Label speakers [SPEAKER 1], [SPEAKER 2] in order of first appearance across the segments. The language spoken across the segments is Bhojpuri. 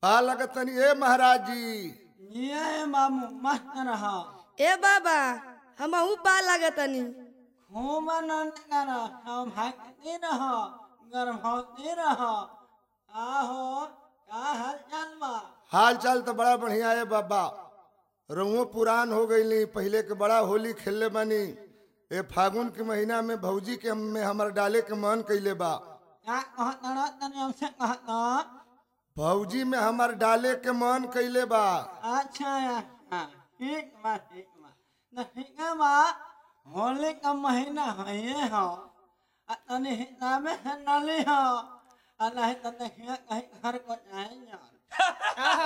[SPEAKER 1] का लगतन ए महाराज जी
[SPEAKER 2] ये मामू मस्त रहा
[SPEAKER 3] ए बाबा हमहू पा लागतनी
[SPEAKER 2] खूब आनंद कर हम भागते रह गर्भवती रह आहो का हाल चाल बा
[SPEAKER 1] हाल चाल तो बड़ा बढ़िया है बाबा रहुओ पुरान हो गई पहले के बड़ा होली खेलले बानी ए फागुन के महीना में भौजी के में हमर डाले के मन कैले बा
[SPEAKER 2] का कहत रह तनी हमसे कहत
[SPEAKER 1] भौजी में हमर डाले के मन कैले बा
[SPEAKER 2] अच्छा अच्छा ठीक बा ठीक बा न ठीक है बा होली का महीना है ये हो आ तनी हिसाबे से नली हो आ नहीं तो देखिए कहीं घर को जाएंगे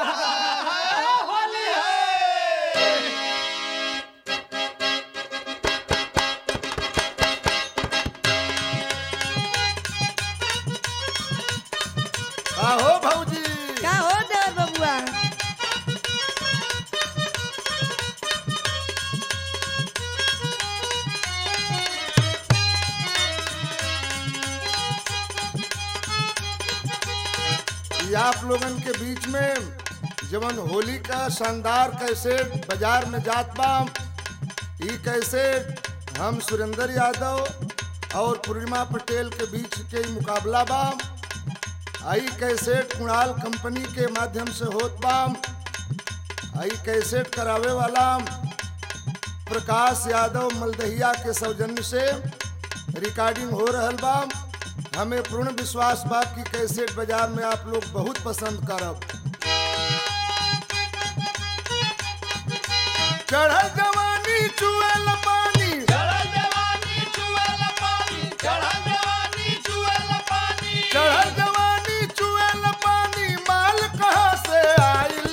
[SPEAKER 1] का हो भौजी
[SPEAKER 3] का हो देवर बबुआ
[SPEAKER 1] ये आप लोगन के बीच में जवन होली का शानदार कैसे बाजार में जात बा ई कैसे हम सुरेंद्र यादव और पूर्णिमा पटेल के बीच के ई मुकाबला बा आई कैसेट कुणाल कंपनी के माध्यम से होत बा आई कैसेट करावे वाला प्रकाश यादव मलदहिया के सौजन्य से रिकॉर्डिंग हो रहल बा हमें पूर्ण विश्वास बा कि कैसेट बाजार में आप लोग बहुत पसंद करब चढ़ल जवानी चुएल पानी चढ़ल जवानी चुएल पानी माल कहाँ से आइल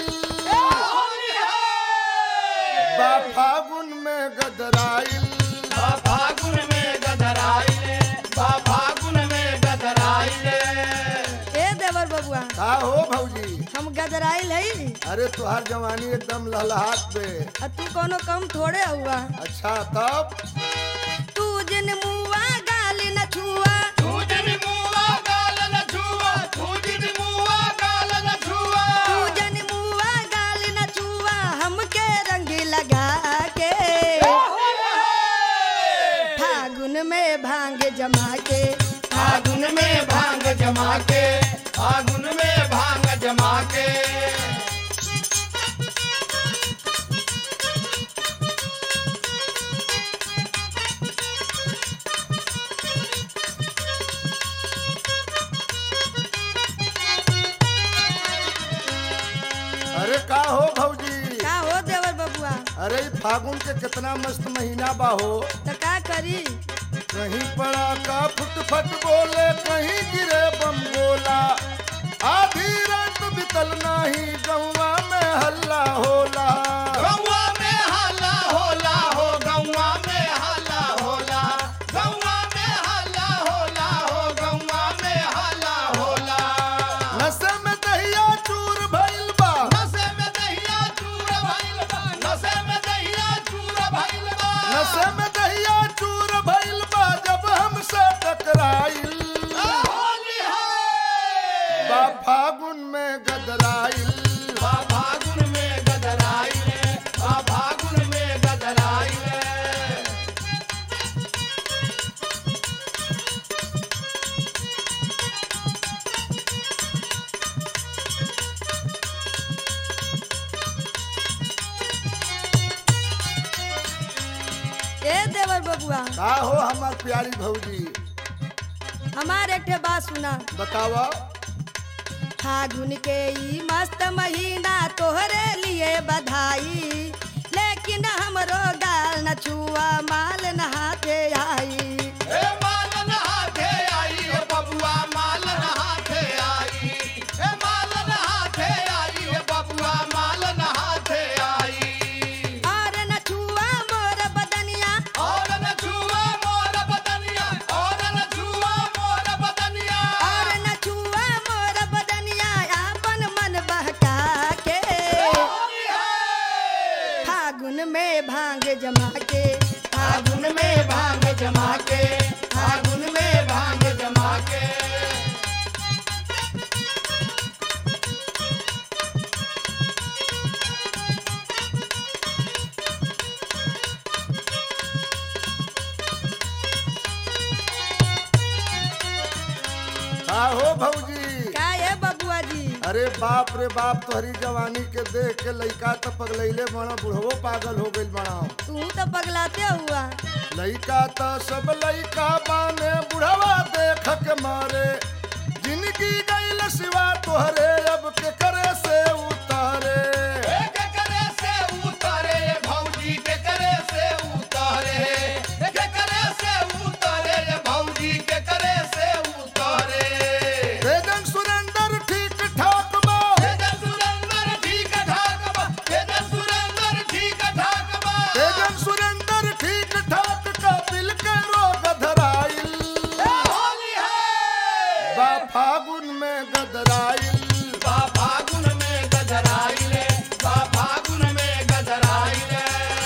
[SPEAKER 1] बा फागुन में गदराइल
[SPEAKER 3] ए देवर बबुआ
[SPEAKER 1] का हो भौजी
[SPEAKER 3] हम गदराइल हई
[SPEAKER 1] अरे तुहार जवानी एकदम लहलहात पे
[SPEAKER 3] आ तू कोनो कम थोड़े हुआ
[SPEAKER 1] अच्छा तब
[SPEAKER 3] तू जिन मुआ गाल न छुआ तू जन मुआ गाल न छुआ हमके रंग लगा के फागुन में भांग जमा के
[SPEAKER 4] फागुन में भांग जमा के फागुन में भांग जमा के
[SPEAKER 1] अरे का हो भौजी
[SPEAKER 3] का हो देवर बबुआ
[SPEAKER 1] अरे ई फागुन के कितना मस्त महीना बा हो
[SPEAKER 3] तो का करी
[SPEAKER 1] कहीं पड़ा का फुट फट बोले कहीं गिरे बम बोला आधी रात बितल नाही गौवा में हल्ला होला
[SPEAKER 4] गौवा में हल्ला होला हो गौवा में हल्ला होला गौवा में हल्ला होला हो गौवा में हल्ला होला
[SPEAKER 1] नशे में दहिया चूर भइल बा
[SPEAKER 4] नशे में दहिया चूर भइल बा नशे में दहिया चूर भइल बा
[SPEAKER 1] नशे में दहिया चूर भइल बा जब हमसे टकराइल
[SPEAKER 4] होली है
[SPEAKER 1] बा फागुन में गदराइल
[SPEAKER 4] बा फागुन में गदराइले बा फागुन में गदराइले
[SPEAKER 3] ए देवर बबुआ
[SPEAKER 1] का हो हमार प्यारी भौजी
[SPEAKER 3] हमार एक ठे बात सुना
[SPEAKER 1] बतावा
[SPEAKER 3] फागुन के ई मस्त महीना तोहरे लिए बधाई लेकिन हमरो गाल न छुआ माल न हाथे आई
[SPEAKER 4] ए मालन हाथे आई ए बबुआ मालन हाथे आई ए मालन हाथे आई ए बबुआ मालन हाथे आई
[SPEAKER 3] और न छुआ मोर बदनिया
[SPEAKER 4] और न छुआ मोर बदनिया और न छुआ मोर बदनिया
[SPEAKER 3] और न छुआ मोर बदनिया आपन मन बहका के
[SPEAKER 4] होली है
[SPEAKER 3] फागुन में भांग जमा के
[SPEAKER 4] फागुन में भांग जमा के फागुन में भांग जमा के
[SPEAKER 1] अरे बाप रे बाप तोहरी जवानी के देख के लइका तो पगलैले बड़ा बुढ़वो पागल हो गइल बड़ा
[SPEAKER 3] तू तो पगलाते हुआ
[SPEAKER 1] लइका तो सब लइका बाने बुढ़वा देख के मारे जिनकी गइल सिवा तोहरे अब के करे से उतारे
[SPEAKER 4] के करे से उतारे भौजी के करे से उतारे के करे से उतारे भौजी के करे से उतारे
[SPEAKER 1] वेदन सुरेंद्र ठीक ठाक बा
[SPEAKER 4] वेदन सुरेंद्र ठीक ठाक बा वेदन सुरेंद्र ठीक ठाक बा
[SPEAKER 1] वेदन सुरेंद्र ठीक ठाक कपिल के रोग धराइल
[SPEAKER 4] होली है
[SPEAKER 1] बा फागुन में गदराइल
[SPEAKER 4] बा फागुन में गजराइले बा फागुन में गजराइले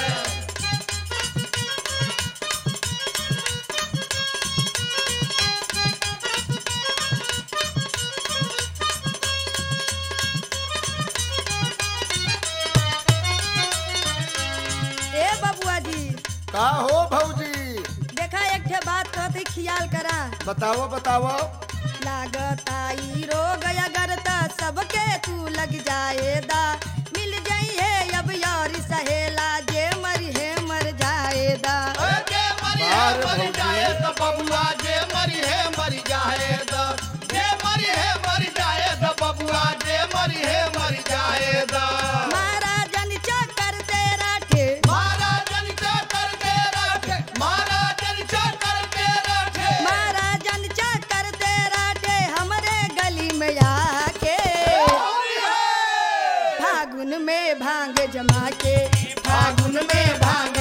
[SPEAKER 3] ए बबुआ जी
[SPEAKER 1] का हो भौजी
[SPEAKER 3] देखा एक ठे बात कहते खियाल करा
[SPEAKER 1] बताओ बताओ
[SPEAKER 3] लागत आई रोग अगर त सबके तू लग जाएदा मिल जाइए अब यारी सहेला जे मरी है मर जाएदा
[SPEAKER 4] जे मरी है
[SPEAKER 1] बाहर
[SPEAKER 4] मरी
[SPEAKER 1] भौजी।
[SPEAKER 4] जाए तो बबुआ जे मरी है मरी जाए तो जे मरी है मरी जाए तो बबुआ जे मरी है मरी जाए तो
[SPEAKER 3] महाराजन चक्कर तेरा ठे
[SPEAKER 4] महाराजन चक्कर के रखे महाराजन चक्कर के रखे
[SPEAKER 3] महाराजन चक्कर तेरा ठे हमरे गली में आके
[SPEAKER 4] होली है
[SPEAKER 3] फागुन में भांग जमा के
[SPEAKER 4] फागुन में भांग